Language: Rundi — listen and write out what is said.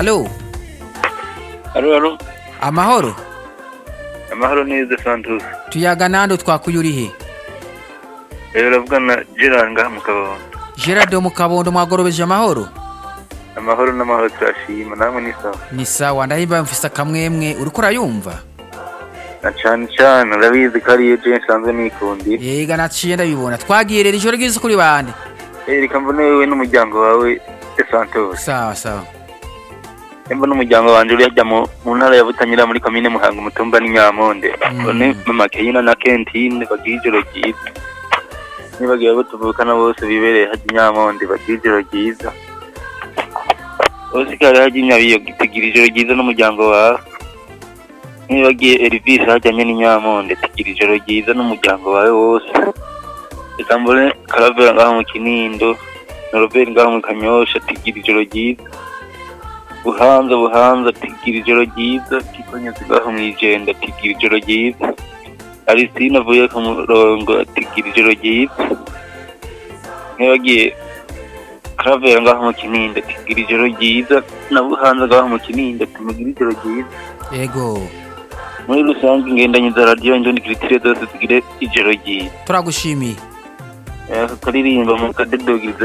alo Alo, alo. amahoro Amahoro neza Santos. tuyaga nando twakuye urihe Rero uravugana na Gerard ngaha mu Kabondo. gerard wo mu kabondo mwagorobeje amahoro Amahoro n'amahoro turashima namwe ni sawa. ni sawa ndahimba mfise akamwemwe uriko urayumva Na cane cane urabizi ko ariyo je nsanzwe nikundira. yega naciye ndabibona twagiye rero ijoro ryiza kuri bande Eh reka mbone wewe n'umuryango wawe de Santos. sawa sawa Embo n'umuryango wanje uri hajya mu mu ntara ya Butanyira muri komine Muhanga umutumba ni Nyamonde. Mm. Bone mama Keyina na Kentine bagira ijoro ryiza. Nibagiye abo tuvukana bose bibereye hajya Nyamonde bagira ijoro ryiza. Bose kare hajya Nyabiyo tugira ijoro ryiza n'umuryango wawe. Nibagiye Elvis hajyanye n'Inyamonde tugira ijoro ryiza n'umuryango wawe wose. Reka mbone Karavera ngaho mu Kinindo. na Robert ngaho mu Kanyosha tugira ijoro ryiza. buhanza buhanza tigira ijoro ryiza kikonyezi ngaho mwijenda tigira ijoro ryiza Aristine avuye ku murongo tigira ijoro ryiza ntibagiye Karavera ngaho mu Kinindo tigira ijoro ryiza na buhanza ngaho mu Kinindo tumugira ijoro ryiza yego muri rusange ingendanyi za radiyo indondi kiritire zose tugire ijoro ryiza turagushimiye Eh, akaririmba mu kadedogiriza